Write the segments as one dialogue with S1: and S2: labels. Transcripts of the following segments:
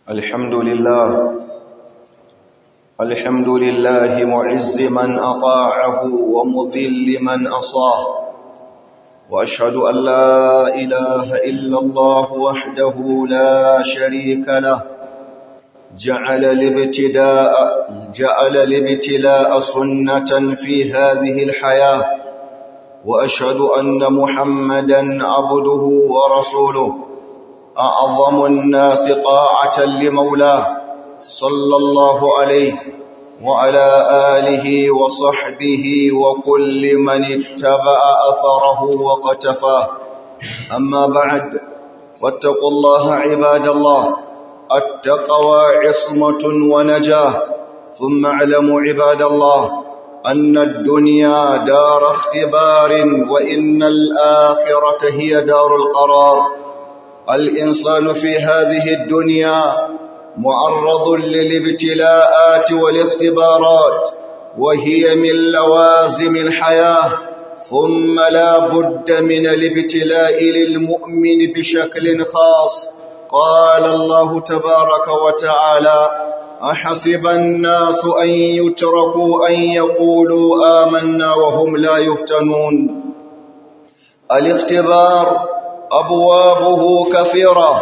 S1: الحمد لله الحمد لله معز من أطاعه ومذل من أصاه وأشهد أن لا إله إلا الله وحده لا شريك له جعل الابتداء جعل الابتلاء سنة في هذه الحياة وأشهد أن محمدا عبده ورسوله أعظم الناس طاعة لمولاه صلى الله عليه وعلى آله وصحبه وكل من اتبع أثره وقتفاه أما بعد فاتقوا الله عباد الله التقوى عصمة ونجاة ثم اعلموا عباد الله أن الدنيا دار اختبار وإن الآخرة هي دار القرار الإنسان في هذه الدنيا معرض للابتلاءات والاختبارات وهي من لوازم الحياة ثم لا بد من الابتلاء للمؤمن بشكل خاص قال الله تبارك وتعالى أحسب الناس أن يتركوا أن يقولوا آمنا وهم لا يفتنون الاختبار أبوابه كثيرة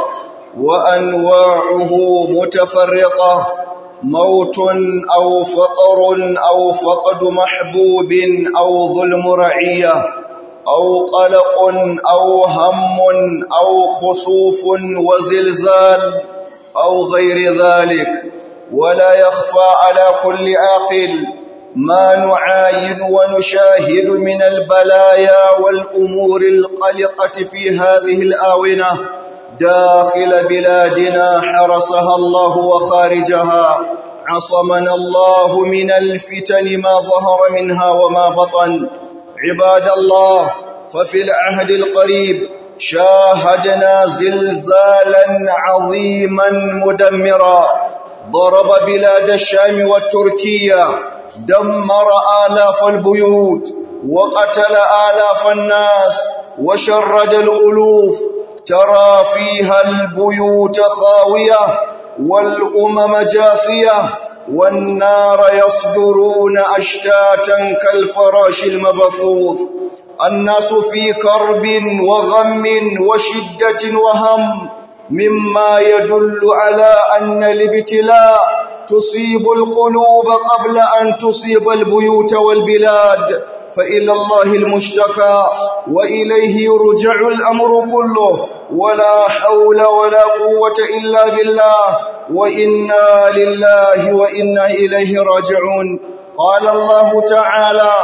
S1: وأنواعه متفرقة موت أو فقر أو فقد محبوب أو ظلم رعية أو قلق أو هم أو خسوف وزلزال أو غير ذلك ولا يخفى على كل عاقل ما نعاين ونشاهد من البلايا والأمور القلقة في هذه الآونة داخل بلادنا حرسها الله وخارجها عصمنا الله من الفتن ما ظهر منها وما بطن عباد الله ففي العهد القريب شاهدنا زلزالا عظيما مدمرا ضرب بلاد الشام والتركية دمر آلاف البيوت وقتل آلاف الناس وشرد الألوف ترى فيها البيوت خاوية والأمم جاثية والنار يصدرون أشتاتا كالفراش المبثوث الناس في كرب وغم وشدة وهم مما يدل على أن الابتلاء تصيب القلوب قبل أن تصيب البيوت والبلاد فإلى الله المشتكى وإليه يرجع الأمر كله ولا حول ولا قوة إلا بالله وإنا لله وإنا إليه راجعون قال الله تعالى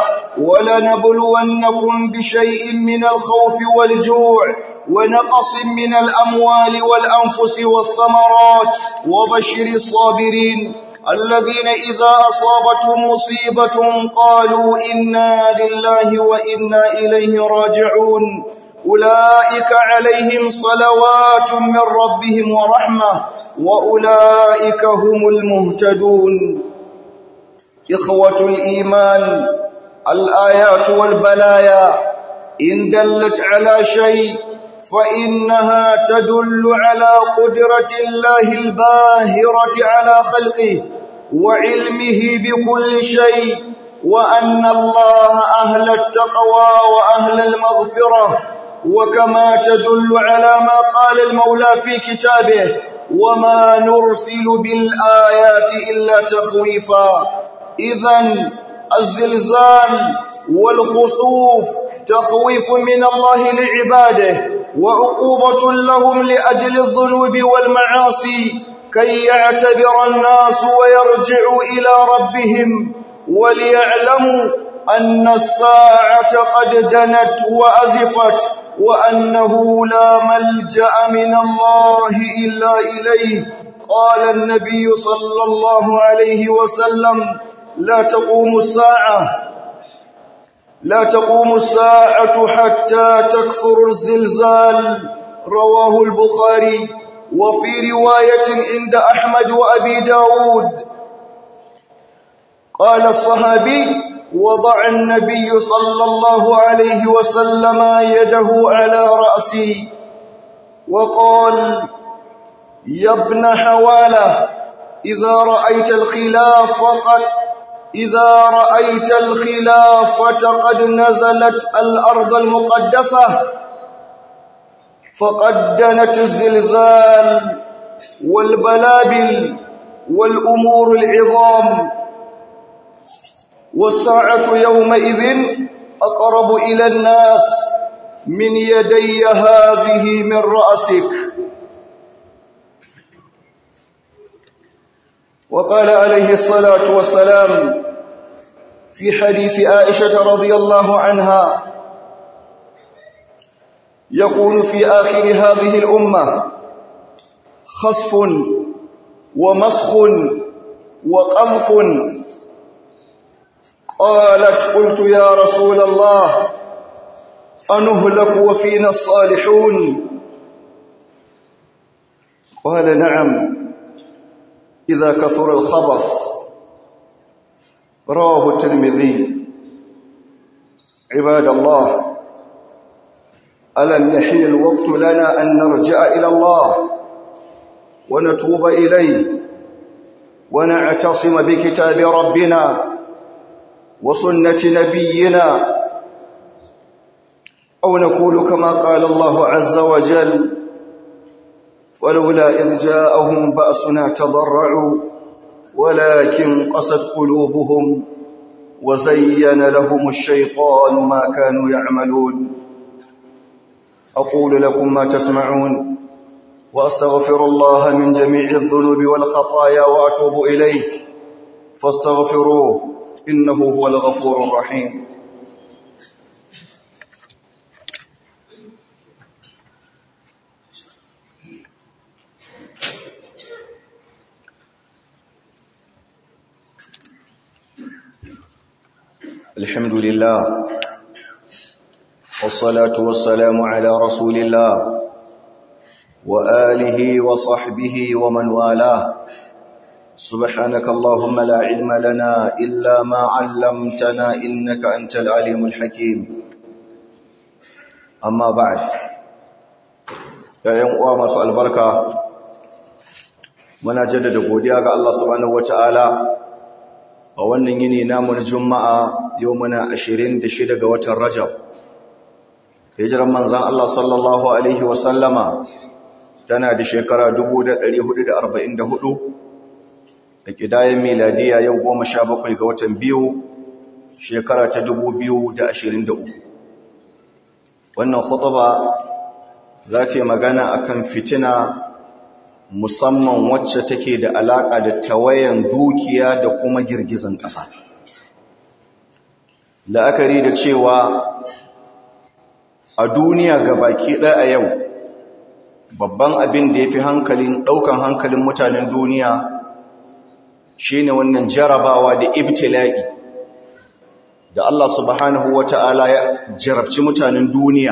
S1: ولنبلونكم بشيء من الخوف والجوع ونقص من الأموال والأنفس والثمرات وبشر الصابرين الذين إذا أصابتهم مصيبة قالوا إنا لله وإنا إليه راجعون أولئك عليهم صلوات من ربهم ورحمة وأولئك هم المهتدون إخوة الإيمان الآيات والبلايا إن دلت على شيء فإنها تدل على قدرة الله الباهرة على خلقه وعلمه بكل شيء وأن الله أهل التقوى وأهل المغفرة وكما تدل على ما قال المولى في كتابه وما نرسل بالآيات إلا تخويفا إذا الزلزال والخسوف تخويف من الله لعباده وعقوبة لهم لأجل الذنوب والمعاصي كي يعتبر الناس ويرجعوا إلى ربهم وليعلموا أن الساعة قد دنت وأزفت وأنه لا ملجأ من الله إلا إليه قال النبي صلى الله عليه وسلم لا تقوم الساعة لا تقوم الساعة حتى تكثر الزلزال رواه البخاري وفي رواية عند أحمد وأبي داود قال الصحابي وضع النبي صلى الله عليه وسلم يده على رأسي وقال يا ابن حوالة إذا رأيت الخلاف فقد إذا رأيت الخلافة قد نزلت الأرض المقدسة فقد دنت الزلزال والبلابل والأمور العظام والساعة يومئذ أقرب إلى الناس من يدي هذه من رأسك وقال عليه الصلاة والسلام في حديث عائشة رضي الله عنها يكون في آخر هذه الأمة خسف ومسخ وقذف قالت قلت يا رسول الله أنهلك وفينا الصالحون قال نعم إذا كثر الخبث رواه الترمذي عباد الله ألم يحل الوقت لنا أن نرجع إلى الله ونتوب إليه ونعتصم بكتاب ربنا وسنة نبينا أو نقول كما قال الله عز وجل فلولا إذ جاءهم بأسنا تضرعوا ولكن قست قلوبهم وزين لهم الشيطان ما كانوا يعملون أقول لكم ما تسمعون وأستغفر الله من جميع الذنوب والخطايا وأتوب إليه فاستغفروه إنه هو الغفور الرحيم الحمد لله والصلاة والسلام على رسول الله وآله وصحبه ومن والاه سبحانك اللهم لا علم لنا إلا ما علمتنا إنك أنت العليم الحكيم أما بعد يا يوم أوام سؤال البركة muna jaddada godiya ga Allah subhanahu wataala a wannan yini namu na juma'a yau muna 26 ga watan rajab hijiran manzan Allah sallallahu alaihi wasallama tana da shekara 1444 da kidayen miladiya yau 17 ga watan biyu shekara ta 2023 wannan khutba za ta yi magana akan fitina musamman wacce take da alaƙa da tawayan dukiya da kuma girgizan ƙasa. La'akari da cewa a duniya ga baki ɗaya a yau, babban abin da ya fi hankalin ɗaukan hankalin mutanen duniya shi ne wannan jarabawa da ibtila'i da Allah subhanahu wa ta'ala ya jarabci mutanen duniya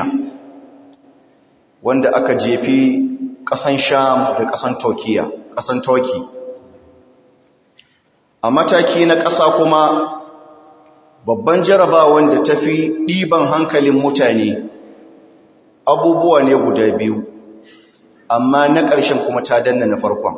S1: wanda aka jefi ƙasan sham da ƙasan turkiya ƙasan turki a mataki na ƙasa kuma babban jarabawan da ta fi ɗiban hankalin mutane abubuwa ne guda biyu amma na ƙarshen kuma ta danna na farkon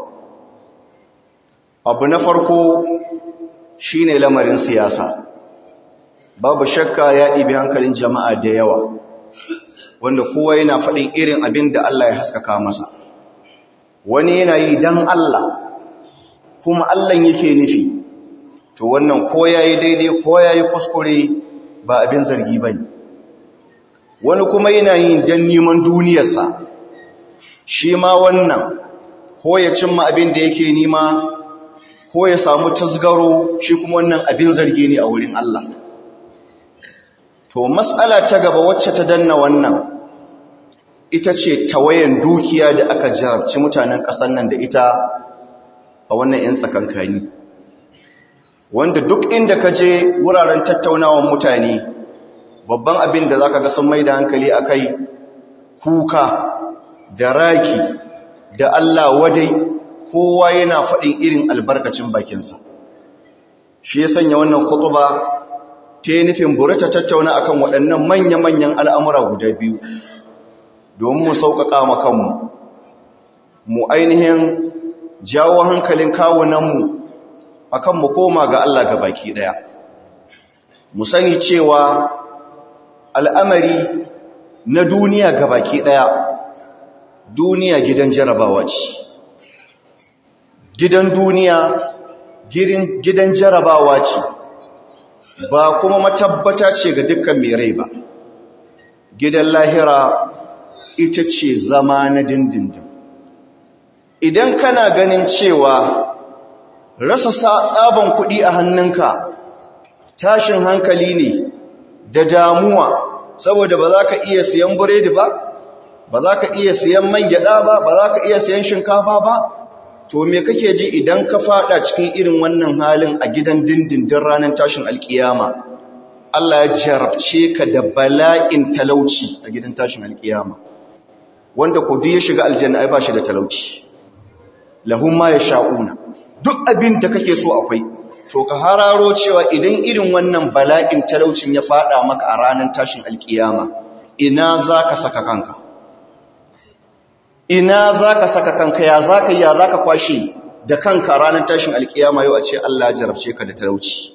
S1: abu na farko shine lamarin siyasa babu shakka ya ɗibi hankalin jama'a da yawa wanda kowa yana faɗin irin abin da Allah ya haskaka masa wani yana yi don Allah kuma Allah yake nufi to wannan ko yayi daidai ko yayi kuskure ba abin zargi bane wani kuma yana yi don neman duniyarsa shi ma wannan ko ya cimma abin da yake nima ko ya samu tasgaro shi kuma wannan abin zargi ne a wurin Allah to matsala ta gaba wacce ta danna wannan ita ce tawayen dukiya da aka jarabci mutanen ƙasar nan da ita a wannan 'yan tsakankani wanda duk inda ka je wuraren tattaunawan mutane babban abin da za ka ga sun mai da hankali a kai kuka da raki da Allah wadai kowa yana faɗin irin albarkacin bakinsa shi ya sanya wannan khutuba ta yi nufin burita tattauna akan waɗannan manya-manyan al'amura guda biyu domin mu sauƙaƙa makanmu mu ainihin jawo hankalin kawunanmu akan mu koma ga Allah ga baki daya mu sani cewa al'amari na duniya ga baki daya duniya gidan jarabawa ce gidan duniya gidan jarabawa ce ba kuma matabbata ce ga dukkan mai rai ba gidan lahira ita ce zama na dindindin idan kana ganin cewa rasa tsaban kuɗi a hannunka tashin hankali ne da damuwa saboda ba za ka iya siyan buredi ba ba za ka iya siyan man gyada ba ba za ka iya siyan shinkafa ba to me kake ji idan ka fada cikin irin wannan halin a gidan dindindin ranar tashin alkiyama Allah ya jarabce ka da bala'in talauci a gidan tashin alkiyama wanda ko duk ya shiga aljanna ai ba shi da talauci lahum ma yasha'una duk abin da kake so akwai to ka hararo cewa idan irin wannan bala'in talaucin ya fada maka a ranar tashin alkiyama ina zaka saka kanka ina zaka saka kanka ya zaka ya zaka kwashe da kanka ranar tashin alkiyama yau a ce Allah ya jarabce ka da talauci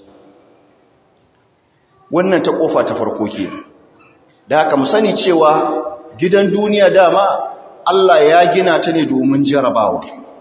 S1: wannan ta kofa ta farko ke da haka mu sani cewa gidan duniya dama Allah ya gina ta ne domin jarabawa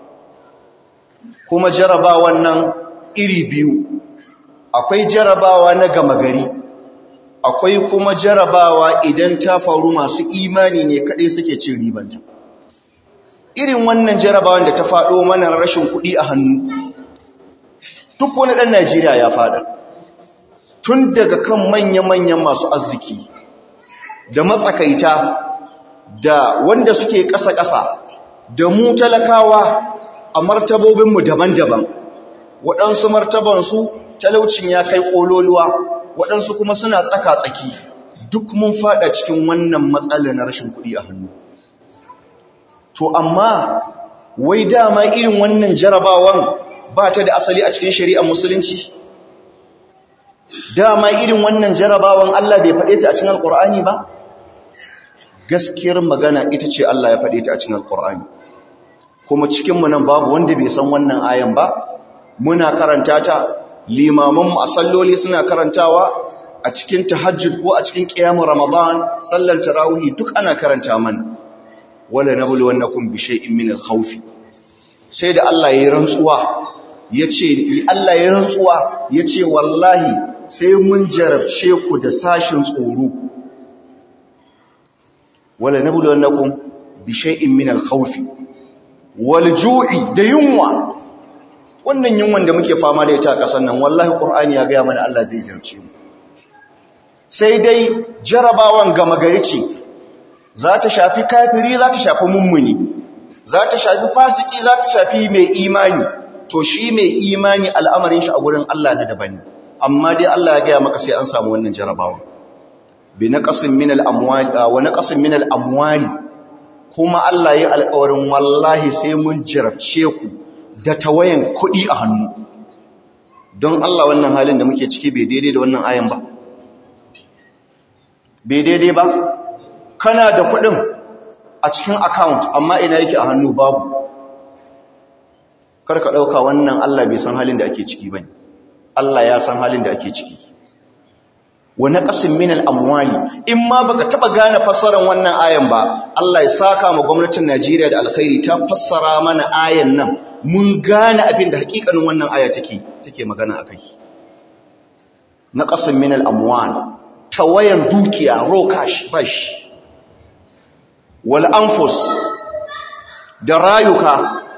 S1: kuma jarabawan nan iri biyu akwai jarabawa na gama gari akwai kuma jarabawa idan ta faru masu imani ne kaɗai suke cin ribanta irin wannan jarabawan da ta faɗo mana rashin kuɗi a hannu duk wani ɗan najeriya ya faɗa tun daga kan manya-manyan masu arziki da matsakaita da wanda suke ƙasa-ƙasa da mu talakawa a martabobinmu daban-daban waɗansu martabansu talaucin ya kai ƙololuwa waɗansu kuma suna tsaka-tsaki duk mun faɗa cikin wannan matsala na rashin kuɗi a hannu to amma wai dama irin wannan jarabawan ba ta da asali a cikin shari'ar musulunci dama irin wannan jarabawan Allah bai faɗe ta a cikin alƙur'ani ba gaskiyar magana ita ce Allah ya faɗe ta a cikin alƙur'ani kuma cikinmu nan babu wanda bai san wannan ayan ba muna karanta ta limamanmu a salloli suna karantawa a cikin tahajjud ko a cikin ƙiyamun ramadan sallar tarawih duk ana karanta mana wala nabluwannakum bi shay'in min al-khawf sai da Allah ya rantsuwa yace Allah ya rantsuwa yace wallahi sai mun jarabce ku da sashin tsoro wala nabluwannakum bi shay'in min al-khawf wal ju'i da yunwa wannan yunwan da muke fama da ita a ƙasar nan wallahi qur'ani ya ga mana Allah zai jarabce mu sai dai jarabawan gama gari ce za ta shafi kafiri za ta shafi mummuni za ta shafi fasiki za ta shafi mai imani to shi mai imani al'amarin shi a gurin Allah na daban amma dai Allah ya gaya maka sai an samu wannan jarabawa bi naqasin min al-amwali wa naqasin min al-amwali kuma Allah ya alƙawarin wallahi sai mun jarabce ku da tawayan kuɗi a hannu don Allah wannan halin da muke ciki bai daidai da wannan ayan ba bai daidai ba kana da kuɗin a cikin account amma ina yake a hannu babu karka ɗauka wannan Allah bai san halin da ake ciki bane Allah ya san halin da ake ciki wa naqasin min al-amwali in ma baka taba gane fassarar wannan ayan ba Allah ya saka ma gwamnatin Najeriya da alkhairi ta fassara mana ayan nan mun gane abin da hakikanin wannan aya take take magana akai naqasin min al-amwal tawayan dukiya raw cash bash wal anfus da rayuka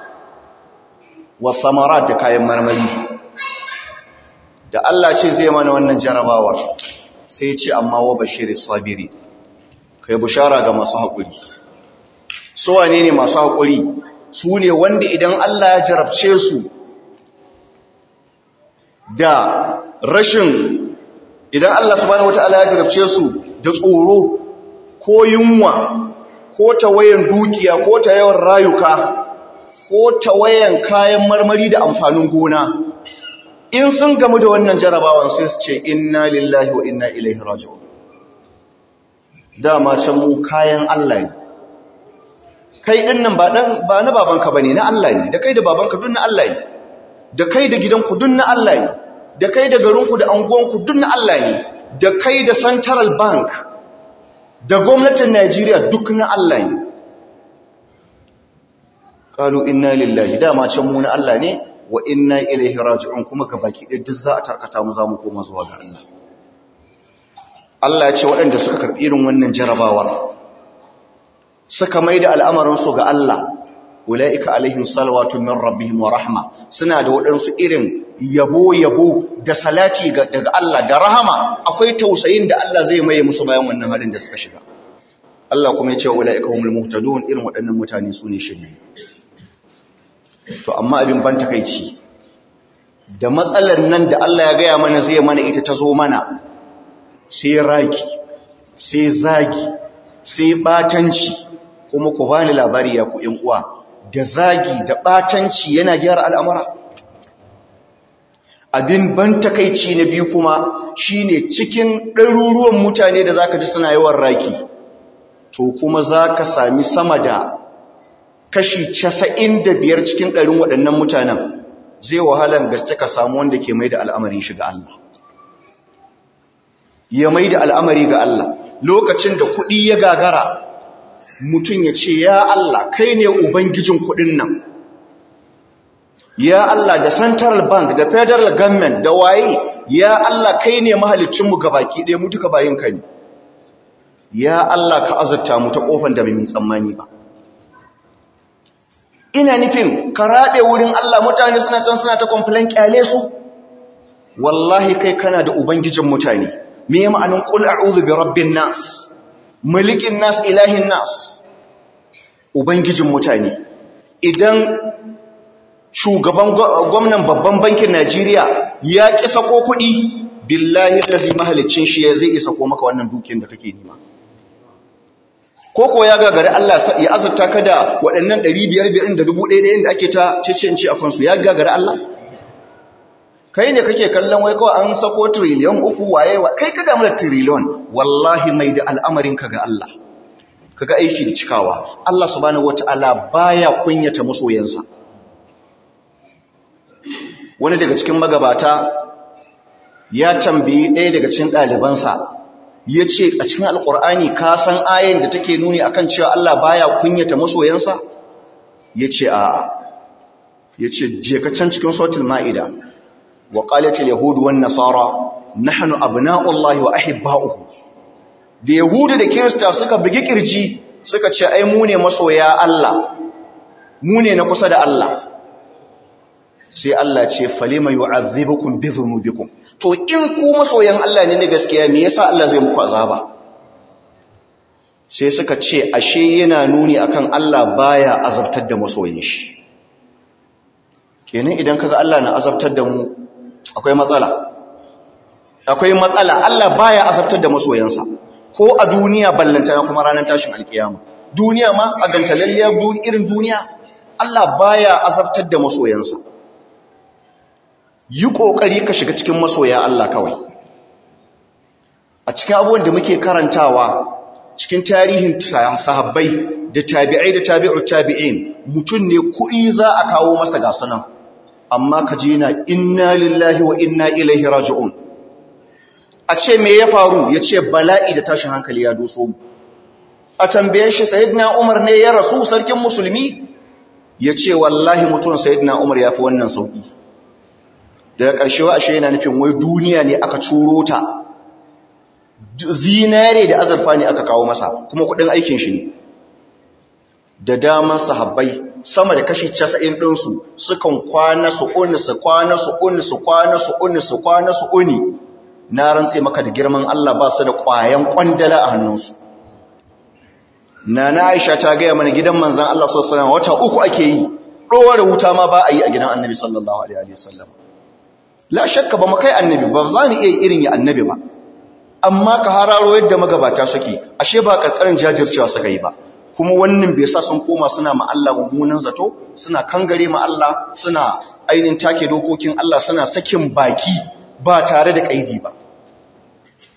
S1: wa thamarat da kayan marmari da Allah ce zai mana wannan jarabawar sai ce amma wa bashirin sabiri kai bushara ga masu haƙuri su wane ne masu haƙuri su ne wanda idan Allah ya jarabce su da rashin idan Allah subhanahu wata'ala ya jarabce su da tsoro ko yunwa ko tawayan dukiya ko ta yawan rayuka ko tawayan kayan marmari da amfanin gona in sun gamu da wannan jarabawan sai su ce inna lillahi wa inna ilaihi raji'un dama can mu kayan Allah ne kai din nan ba dan ba na babanka bane na Allah ne da kai da babanka duk na Allah ne da kai da gidanku duk na Allah ne da kai da garinku da anguwanku duk na Allah ne da kai da Central Bank da gwamnatin Najeriya duk na Allah ne qalu inna lillahi dama can mu na Allah ne wa inna ilaihi raji'un kuma ga baki ɗaya duk za a tarkata mu za mu koma zuwa ga Allah Allah ya ce waɗanda suka karɓi irin wannan jarabawar suka mai da al'amarinsu ga Allah ula'ika alaihim salawatu min rabbihim wa rahma suna da waɗansu irin yabo-yabo da salati daga Allah da rahama akwai tausayin da Allah zai maye musu bayan wannan halin da suka shiga Allah kuma ya ce ula'ika humul muhtadun irin waɗannan mutane su ne shirye to amma abin ban takaici da matsalar nan da Allah ya gaya mana zai mana ita ta zo mana sai raki sai zagi sai batanci kuma ku bani labari ya ku uwa da zagi da batanci yana gyara al'amura abin ban takaici na biyu kuma shine cikin ɗaruruwan mutane da zaka ji suna yawan raki to kuma zaka sami sama da kashi casa'in da biyar cikin ɗarin waɗannan mutanen zai wahalan gaske ka samu wanda ke mai da al'amarin shi ga Allah ya mai da al'amari ga Allah lokacin da kuɗi ya gagara mutum ya ce ya Allah kai ne ubangijin kuɗin nan ya Allah da central bank da federal government da waye ya Allah kai ne mahalicinmu ga baki ɗaya mu duka bayin ka ne ya Allah ka azurta mu ta ƙofan da mai tsammani ba ina nufin ka raɓe wurin Allah mutane suna can suna ta complain kyale su wallahi kai kana da ubangijin mutane me ya ma'anin qul a'udhu bi rabbin nas malikin nas ilahin nas ubangijin mutane idan shugaban gwamnan babban bankin Najeriya ya ki sako kuɗi billahi lazi mahalicin shi zai isa ko maka wannan dukiyar da kake nema koko ya gagari Allah ya azurta ka da waɗannan 500 da 1000 da ake ta cicinci a kansu ya gagari Allah kai ne kake kallon wai kawai an sako trillion uku waye kai ka damu da trillion wallahi mai da al'amarin ka ga Allah kaga aiki da cikawa Allah subhanahu wataala baya kunyata masoyansa wani daga cikin magabata ya tambayi ɗaya daga cikin ɗalibansa ya ce a cikin alƙur'ani ka san ayin da take nuni akan cewa Allah baya kunyata masoyansa ya ce a ya ce je ka can cikin sautul ma'ida wa qalatil yahudu wan nasara nahnu abna'ullahi wa ahibba'uhu da yahudu da kirista suka bugi kirji suka ce ai mu ne masoya Allah mu ne na kusa da Allah sai Allah ce falima yu'adhibukum bi dhunubikum to in ku masoyan Allah ne na gaskiya me yasa Allah zai muku azaba sai suka ce ashe yana nuni akan Allah baya azabtar da masoyin shi kenan idan kaga Allah na azabtar da mu akwai matsala akwai matsala Allah baya azabtar da masoyansa ko a duniya ballantana kuma ranar tashin alkiyama duniya ma a gantalalliyar irin duniya Allah baya azabtar da masoyansa yi ƙoƙari ka shiga cikin masoya Allah kawai a cikin abubuwan da muke karantawa cikin tarihin sahabbai da tabi'ai da tabi'ur tabi'in mutum ne kuɗi za a kawo masa gasunan amma ka je na inna lillahi wa inna ilaihi raji'un a ce me ya faru ya ce bala'i da tashin hankali ya doso mu a tambaye shi sayyidina umar ne ya rasu sarkin musulmi ya ce wallahi mutum sayyidina umar ya fi wannan sauƙi daga ƙarshe wa ashe yana nufin wai duniya ne aka curo ta zinare da azurfa ne aka kawo masa kuma kuɗin aikin shi ne da daman sahabbai sama da kashi 90 ɗinsu sukan kwana su uni su kwana su uni su kwana su uni su kwana su uni na rantse maka da girman Allah ba su da ƙwayan ƙwandala a hannunsu Nana Aisha ta gaya mana gidan manzan Allah sallallahu alaihi wata uku ake yi ɗora wuta ma ba a yi a gidan Annabi sallallahu alaihi wasallam la shakka ba mu kai Annabi ba za mu iya irin ya Annabi ba amma ka hararo yadda magabata suke ashe ba karkarin jajircewa suka yi ba kuma wannan bai sa sun koma suna ma Allah mummunan zato suna kangare ma Allah suna ainihin take dokokin Allah suna sakin baki ba tare da kaidi ba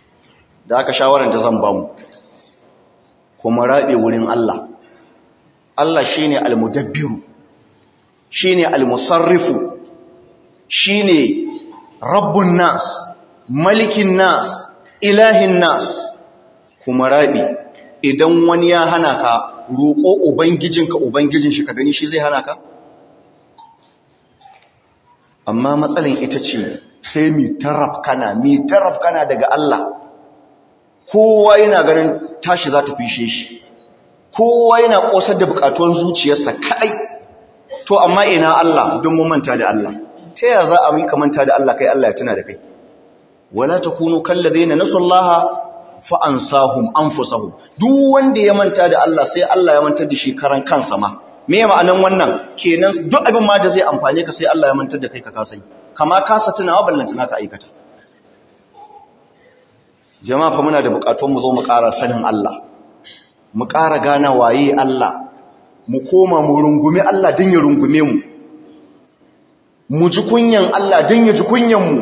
S1: da aka shawaran da zan ba mu kuma rabe wurin Allah Allah shine al-mudabbiru shine al-musarrifu shine rabbun nas malikin nas ilahin nas kuma rabi idan wani ya hana ka roƙo ubangijinka ubangijin shi ka gani shi zai hana ka amma matsalin ita ce sai mi taraf kana mi taraf kana daga Allah kowa yana ganin tashi za ta fishe shi kowa yana kosar da bukatuwan zuciyarsa kadai to amma ina Allah don mu manta da Allah ta yaya za a yi ka manta da Allah kai Allah ya tuna da kai wala takunu kallazina nasullaha fa ansahum anfusahum duk wanda ya manta da Allah sai Allah ya mantar da shi karan kansa ma me ma'anan wannan kenan duk abin ma da zai amfane ka sai Allah ya mantar da kai ka kasai kama kasa tunawa ballanta naka aikata jama'a fa muna da bukatun mu zo mu ƙara sanin Allah mu ƙara gana waye Allah mu koma mu rungume Allah din ya rungume mu mu ji kunyan Allah din ya ji kunyan mu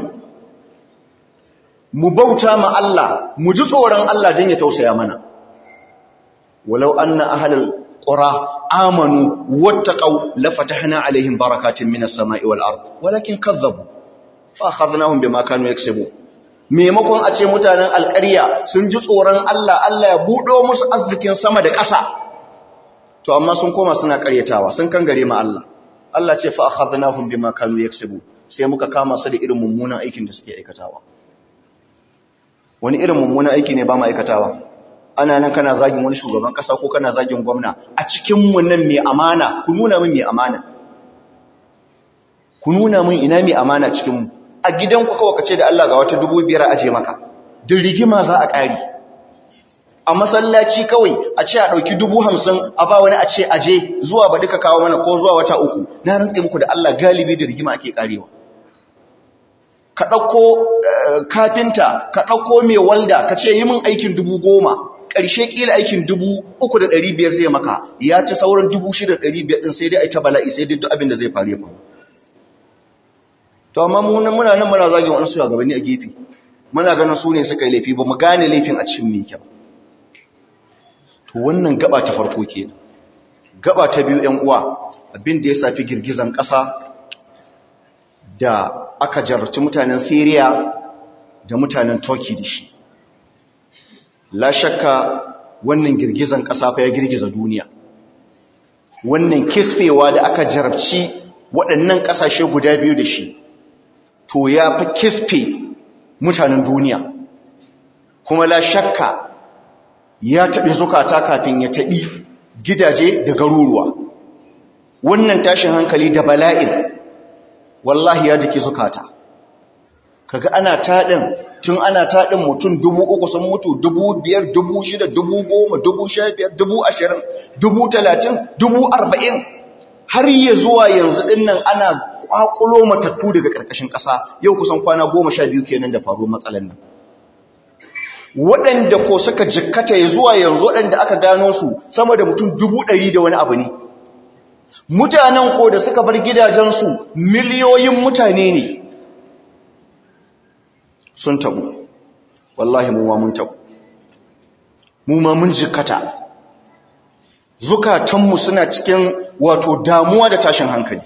S1: mu bauta ma Allah mu ji tsoron Allah din ya tausaya mana walau anna ahlal qura amanu wattaqau lafatahna alaihim barakatin minas sama'i wal ard walakin kazzabu fa akhadnahum bima kanu yaksubu maimakon a ce mutanen alƙarya sun ji tsoron Allah Allah ya buɗo musu arzikin sama da ƙasa to amma sun koma suna ƙaryatawa sun kangare ma Allah Allah ce fa akhadnahum bima kanu yaksubu sai muka kama su da irin mummunan aikin da suke aikatawa wani irin mummunan aiki ne ba mu aikatawa ana nan kana zagin wani shugaban ƙasa ko kana zagin gwamna a cikin mu nan mai amana ku nuna min mai amana ku nuna min ina mai amana cikin mu a gidanku kawai kace da Allah ga wata dubu biyar aje maka din rigima za a ƙari a masallaci kawai a ce a ɗauki dubu hamsin a ba wani a ce aje zuwa ba duka kawo mana ko zuwa wata uku na rantse muku da Allah galibi da rigima ake ƙarewa ka ɗauko kafinta ka ɗauko mai walda ka ce yi min aikin dubu goma ƙarshe ƙila aikin dubu uku da ɗari biyar zai maka ya ci sauran dubu shida da ɗari biyar ɗin sai dai a yi ta bala'i sai duk abin da zai faru ya faru to amma muna nan muna zagin wani su gabanni a gefe muna ganin su ne suka yi laifi ba mu gane laifin a cikin mai kyau to wannan gaba ta farko ke gaba ta biyu yan uwa abin da ya safi girgizan ƙasa da aka jarraci mutanen Syria da mutanen Turkey da shi la shakka wannan girgizan ƙasa fa ya girgiza duniya wannan kisfewa da aka jarabci waɗannan ƙasashe guda biyu da shi to ya fi kisfe mutanen duniya kuma la shakka ya taɓi zukata kafin ya taɓi gidaje da garuruwa wannan tashin hankali da bala'in wallahi ya jiki zukata kaga ana taɗin tun ana taɗin mutum dubu uku sun mutu dubu biyar dubu shida dubu goma dubu sha biyar dubu ashirin dubu talatin dubu arba'in har ya zuwa yanzu ɗinnan ana kwakulo matattu daga ƙarƙashin ƙasa yau kusan kwana goma sha biyu kenan da faruwar matsalan nan waɗanda ko suka jikkata ya zuwa yanzu waɗanda aka gano su sama da mutum dubu ɗari da wani abu ne mutanen ko da suka bar gidajensu miliyoyin mutane ne sun tabu wallahi mu ma mun tabu mu ma mun jikkata zukatanmu suna cikin wato damuwa da tashin hankali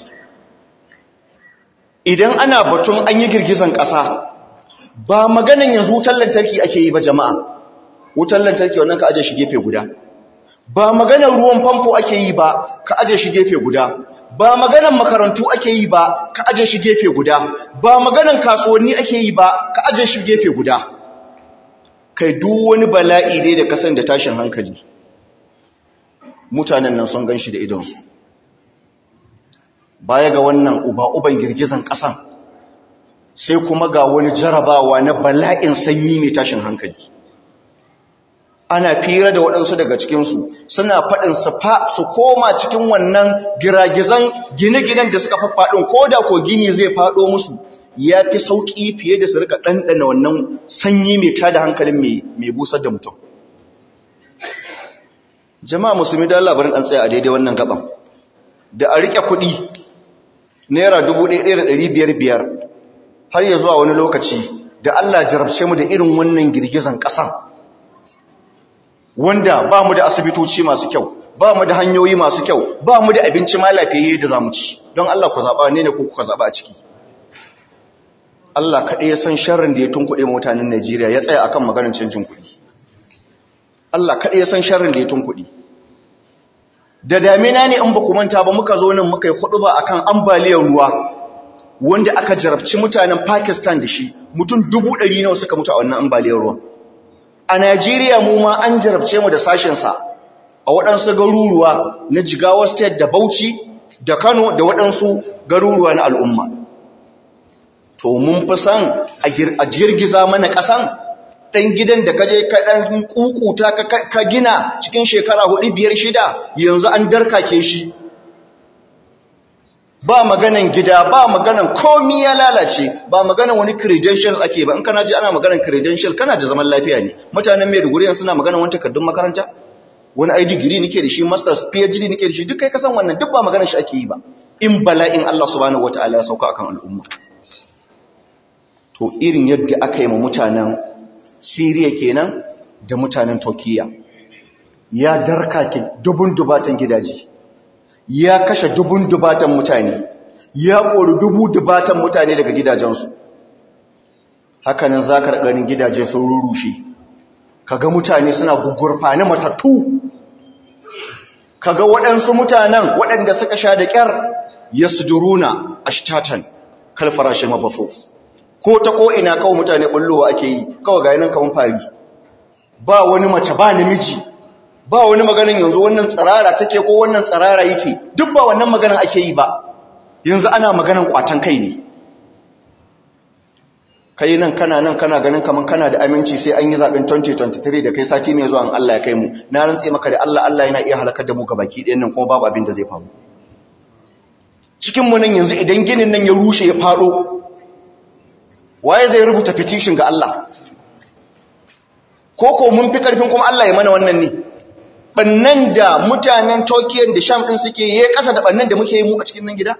S1: idan ana batun an yi girgizan ƙasa ba maganin yanzu wutar lantarki ake yi ba jama'a wutar lantarki wannan ka aje shi gefe guda ba maganar ruwan famfo ake yi ba ka aje shi gefe guda ba maganar makarantu ake yi ba ka aje shi gefe guda ba maganar kasuwanni ake yi ba ka aje shi gefe guda kai duk wani bala'i dai da kasan da tashin hankali mutanen nan sun gan shi da idonsu baya ga wannan uba-uban girgizan ƙasan sai kuma ga wani jarabawa na bala'in sanyi mai tashin hankali ana fira da waɗansu daga cikinsu suna faɗin su koma cikin wannan giragizan gine-ginen da suka faɗin ko da ko gini zai faɗo musu ya fi sauƙi fiye da su rika ɗanɗana wannan sanyi mai tada hankalin mai busar da mutum jama'a musulmi da labarin an tsaya a daidai wannan gaban da a riƙe kuɗi naira dubu ɗaya biyar har ya zuwa wani lokaci da Allah jarabce mu da irin wannan girgizan ƙasa wanda ba mu da asibitoci masu kyau ba mu da hanyoyi masu kyau ba mu da abinci ma lafiyayye da zamu ci don Allah ku zaba ne ne ko kuka zaba a ciki Allah kaɗai ya san sharrin da ya tunkuɗe mutanen Najeriya ya tsaya akan maganar canjin kuɗi Allah kaɗai ya san sharrin da ya tunkuɗe da damina ne in ba ku manta ba muka zo nan muka yi hudu ba akan ambaliyar ruwa wanda aka jarabci mutanen Pakistan da shi mutum dubu ɗari nawa suka mutu a wannan ambaliyar ruwan a Najeriya mu ma an jarabce mu da sashensa a waɗansu garuruwa na Jigawa State da Bauchi da Kano da waɗansu garuruwa na al'umma to mun fi san a girgiza mana ƙasan ɗan gidan da kaje ka ɗan ƙuƙuta ka gina cikin shekara hudu biyar shida yanzu an darkake shi ba maganan gida ba maganan komi ya lalace ba maganan wani credential ake ba in kana ji ana maganan credential kana da zaman lafiya ne mutanen Maiduguri yanzu suna maganan wani takardun makaranta wani ai degree nake da shi masters phd nake da shi duk kai kasan wannan duk ba maganan shi ake yi ba in bala'in Allah subhanahu wataala ya sauka akan al'umma to irin yadda aka yi ma mutanen Syria kenan da mutanen Turkiya ya darkake dubun dubatan gidaje ya kashe dubun dubatan mutane ya kori dubu dubatan mutane daga gidajensu hakanan zakar ganin gidaje sun rurushe kaga mutane suna gugurfani matattu kaga waɗansu mutanen waɗanda suka sha da ƙyar yasduruna ashtatan kal farashi mabafuf ko ta ko ina kawai mutane bullowa ake yi kawai ga nan kaman fari ba wani mace ba namiji ba wani maganin yanzu wannan tsirara take ko wannan tsirara yake duk ba wannan maganin ake yi ba yanzu ana maganin kwatan kai ne kai nan kana nan kana ganin kaman kana da aminci sai an yi zaben 2023 da kai sati mai zuwa Allah ya kai mu na rantse maka da Allah Allah yana iya halakar da mu baki ɗayan nan kuma babu abin da zai faru cikin mu nan yanzu idan ginin nan ya rushe ya fado waye zai rubuta petition ga Allah koko mun fi karfin kuma Allah ya mana wannan ne bannan da mutanen Turkey da Sham din suke yi kasa da bannan da muke yi mu a cikin nan gida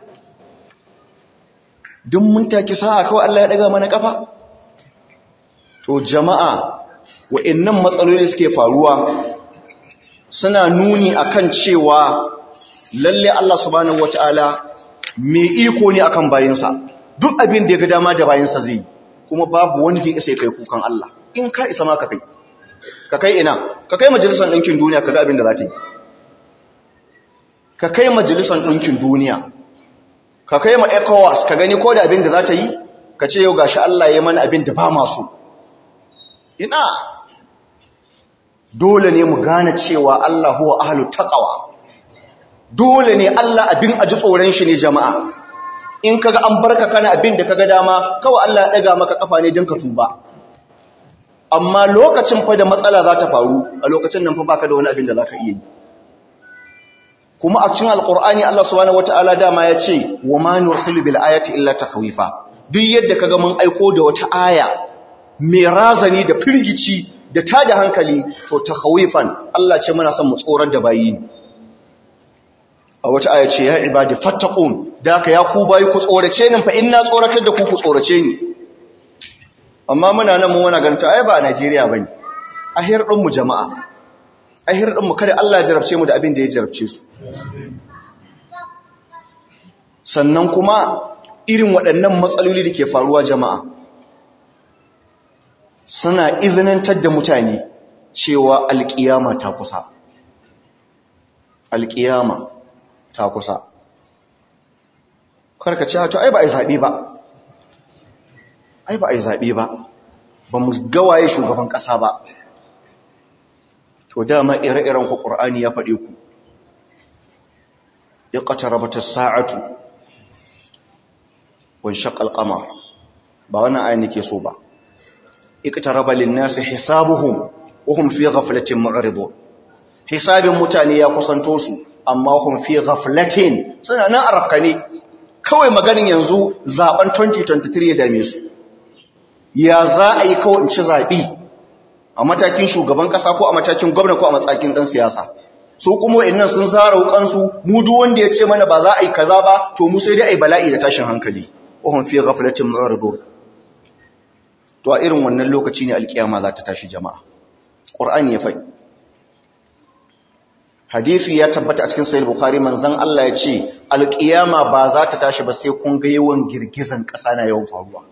S1: duk mun take sa'a kawai Allah ya daga mana kafa to jama'a wa'annan matsaloli suke faruwa suna nuni akan cewa lalle Allah subhanahu wataala mai iko ne akan bayinsa duk abin da ya ga dama da bayinsa zai kuma babu wanda ya isa kai kukan Allah in ka isa ma ka kai ka kai ina ka kai majalisar ɗinkin duniya ka ga abin da za ta yi ka kai majalisar ɗinkin duniya ka kai ma ECOWAS ka gani ko da abin da za ta yi ka ce yau gashi Allah ya mana abin da ba masu ina dole ne mu gane cewa Allah huwa ahlu taqwa dole ne Allah abin aji tsoron shi ne jama'a in kaga an barka kana abin da kaga dama kawai Allah ya daga maka kafa ne don ka tuba amma lokacin fa da matsala za ta faru a lokacin nan fa baka da wani abin da zaka iya yi kuma a cikin alqur'ani Allah subhanahu wataala dama ya ce wa ma nursilu bil ayati illa takhwifa duk yadda kaga mun aiko da wata aya mai razani da firgici da tada hankali to takhwifan Allah ce muna son mu tsorar da bayi a wata aya ce ya ibadi fattaqun da ka ya ku bayi ku tsorace ni fa inna tsoratar da ku ku tsorace ni amma muna nan mun wana ganta ai ba a Najeriya bane a hirdin mu jama'a a hirdin mu kada Allah ya jarabce mu da abin da ya jarabce su sannan kuma irin waɗannan matsaloli da ke faruwa jama'a suna izinantar da mutane cewa alƙiyama ta kusa alƙiyama ta kusa karka ce to ai ba a yi zaɓe ba ai ba a yi zaɓe ba ba mu gawaye shugaban ƙasa ba to dama ire-iren ku ƙur'ani ya faɗe ku ya ƙatarabata sa'atu wani shaƙal ƙamar ba wannan ayin nake so ba iqtaraba lin-nasi hisabuhum wa hum fi ghaflatin mu'ridun hisabin mutane ya kusanto su amma hum fi ghaflatin suna nan arabkane kawai maganin yanzu zaben 2023 ya dame su ya za a yi kawai in ci zaɓi a matakin shugaban ƙasa ko a matakin gwamna ko a matsakin ɗan siyasa su kuma innan sun zara wukansu mu duk wanda ya ce mana ba za a yi kaza ba to mu sai dai a yi bala'i da tashin hankali wahun fi ghaflatin mu'ridun to a irin wannan lokaci ne alkiyama za ta tashi jama'a qur'ani ya faɗi hadisi ya tabbata a cikin sahih bukhari manzon Allah ya ce alqiyama ba za ta tashi ba sai kun ga yawan girgizan ƙasa na yawan faruwa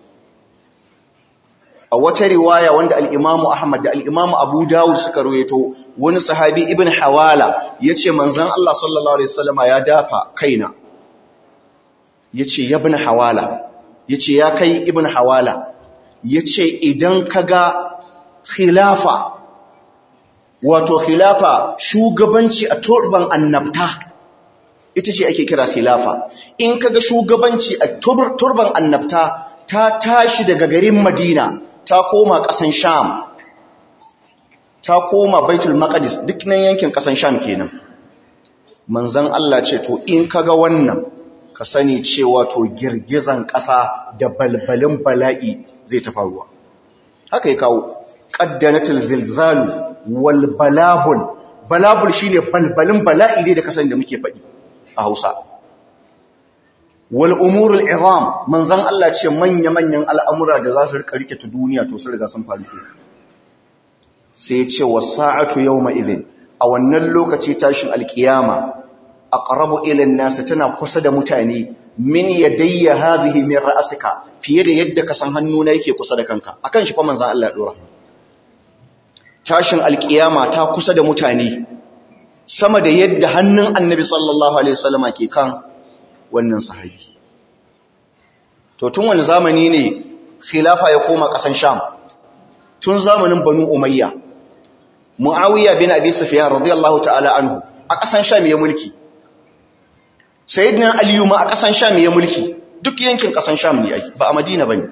S1: a wata riwaya wanda al-Imam Ahmad da al-Imam Abu Dawud suka rawaito wani sahabi Ibn Hawala yace manzon Allah sallallahu alaihi wasallama ya dafa kaina yace ya ibn Hawala yace ya kai Ibn Hawala yace idan kaga khilafa wato khilafa shugabanci a turban annabta ita ce ake kira khilafa in kaga shugabanci a turban annabta ta tashi daga garin Madina ta koma ƙasan Sham ta koma Baitul Maqdis duk nan yankin ƙasan Sham kenan manzon Allah ce to in kaga wannan ka sani cewa to girgizan ƙasa da balbalin bala'i zai ta faruwa haka ya kawo qaddanatul zilzalu wal balabul balabul shine balbalin bala'i ne da kasan da muke faɗi a Hausa wal umurul izam manzon Allah ce manya manyan al'amura da za su rika rike ta duniya to sun riga sun faru ke sai ya ce wasa'atu yawma idhin a wannan lokaci tashin alkiyama aqrabu ila an-nas tana kusa da mutane min yadayya hadhihi min ra'sika fiye da yadda ka san hannuna yake kusa da kanka akan shi fa manzon Allah ya dora tashin alkiyama ta kusa da mutane sama da yadda hannun annabi sallallahu alaihi wasallama ke kan wannan sahabi to tun wani zamani ne khilafa ya koma kasan sham tun zamanin banu umayya muawiya bin abi sufyan radiyallahu ta'ala anhu a kasan sham ya mulki sayyidina aliyu ma a kasan sham ya mulki duk yankin kasan sham ne ba a madina bane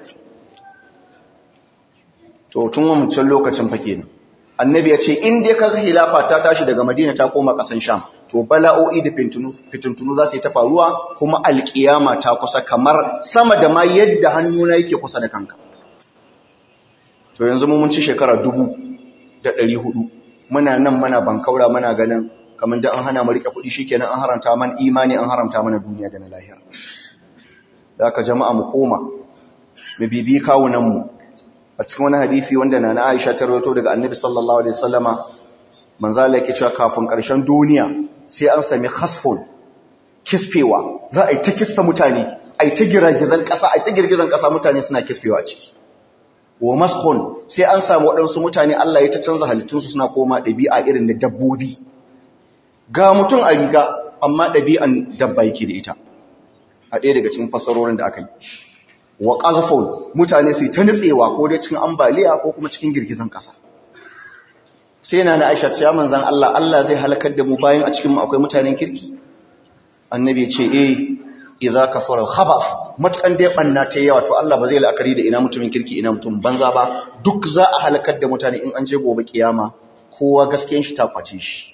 S1: to tun wancan lokacin fa kenan annabi ya ce in dai kaga hilafa ta tashi daga madina ta koma kasan sham to bala'o'i da fitintunu za su yi ta faruwa kuma alkiyama ta kusa kamar sama da ma yadda hannuna yake kusa da kanka to yanzu mun ci shekara dubu da ɗari hudu muna nan mana bankaura muna ganin kamar da an hana mu rike kuɗi shikenan an haramta man imani an haramta mana duniya da na lahira da aka jama'a mu koma mu bibi kawunan mu a cikin wani hadisi wanda na Aisha ta rawaito daga Annabi sallallahu alaihi wasallama manzo Allah yake cewa kafin ƙarshen duniya sai an sami khasfun kisfewa za a yi ta kisfe mutane a yi ta girgizan ƙasa a yi ta girgizan ƙasa mutane suna kisfewa ciki wa maskhun sai an samu waɗansu mutane Allah ya ta canza halittunsu suna koma ɗabi'a irin da dabbobi ga mutum a riga amma ɗabi'an dabba yake da ita a ɗaya daga cikin fasarorin da aka yi wa ƙazafon mutane sai ta nutsewa ko dai cikin ambaliya ko kuma cikin girgizan ƙasa sai na na aisha ta manzan Allah Allah zai halakar da mu bayan a cikin mu akwai mutanen kirki annabi ya ce eh idza kasara al-khabath matakan dai banna ta yawa to Allah ba zai la'akari da ina mutumin kirki ina mutum banza ba duk za a halakar da mutane in an je gobe kiyama kowa gaskiyan shi ta kwace shi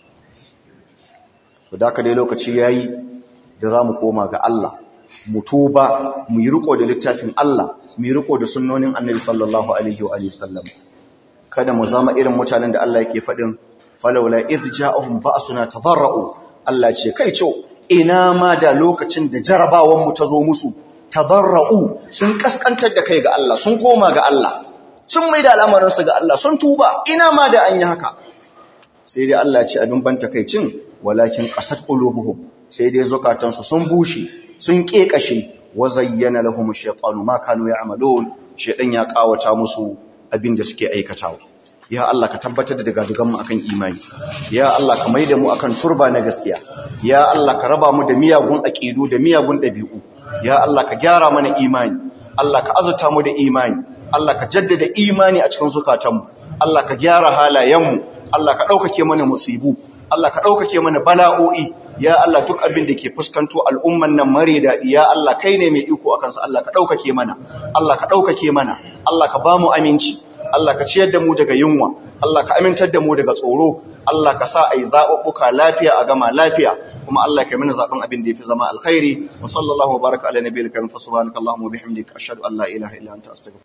S1: to da dai lokaci yayi da zamu koma ga Allah mu tuba mu yi riko da littafin Allah mu yi riko da sunnonin Annabi sallallahu alaihi wa sallam kada mu zama irin mutanen da Allah yake faɗin falawla idh ja'ahum ba'suna tadarra'u Allah ce kai ce ina ma da lokacin da jarabawan mu ta zo musu tadarra'u sun kaskantar da kai ga Allah sun koma ga Allah sun maida al'amarin su ga Allah sun tuba ina ma da an yi haka sai dai Allah ce abin ban takaicin walakin qasat qulubuhum sai dai zukatansu sun bushe sun kekashe wa zayyana lahum ash-shaytanu ma kanu ya'malun shaytan ya kawata musu abin da suke aikatawa ya Allah ka tabbatar da dagadugan mu akan imani ya Allah ka maida mu akan turba na gaskiya ya Allah ka raba mu da miyagun aqidu da miyagun dabi'u ya Allah ka gyara mana imani Allah ka azurta mu da imani Allah ka jaddada imani a cikin zukatanmu Allah ka gyara halayenmu Allah ka ɗaukake mana musibu Allah ka ɗaukake mana bala'o'i ya Allah duk abin da ke fuskanto al'umman nan mare daɗi ya Allah kai ne mai iko a kansa Allah ka ɗaukake mana Allah ka ɗaukake mana Allah ka ba mu aminci Allah ka ciyar da mu daga yunwa Allah ka amintar da mu daga tsoro Allah ka sa a yi zaɓuɓɓuka lafiya a gama lafiya kuma Allah ka yi mana zaɓen abin da ya fi zama alkhairi wa sallallahu wa baraka ala nabiyil karim fa subhanakallahumma wa bihamdika ashhadu an la ilaha illa anta astaghfiruka